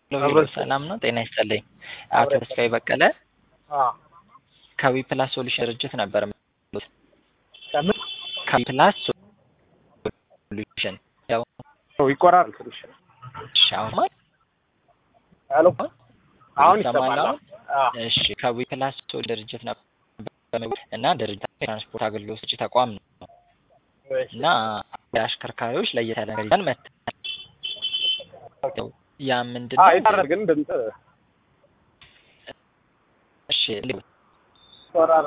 ሄሎ ሰላም ነው? ጤና ይስጥልኝ። አቶ ተስፋዬ በቀለ ከዊ ፕላስ ሶሉሽን ድርጅት ነበር የምደውለው። ከምን ከዊ ፕላስ ሶሉሽን ያው ይቆራል ትንሽ እሺ፣ አሁን ማለት ሄሎ አሁን ይሰማል ይሰማል አሁን? እሺ ከዊ ፕላስ ሶሉሽን ድርጅት ነበር እና ድርጅት የትራንስፖርት አገልግሎት ሰጪ ተቋም ነው እና አሽከርካሪዎች ለየት ያለ ነገር ይዘን መጥተናል። ያው ያ ምንድን ነው? ይታረግ ግን ድምፅ እሺ ይቆራል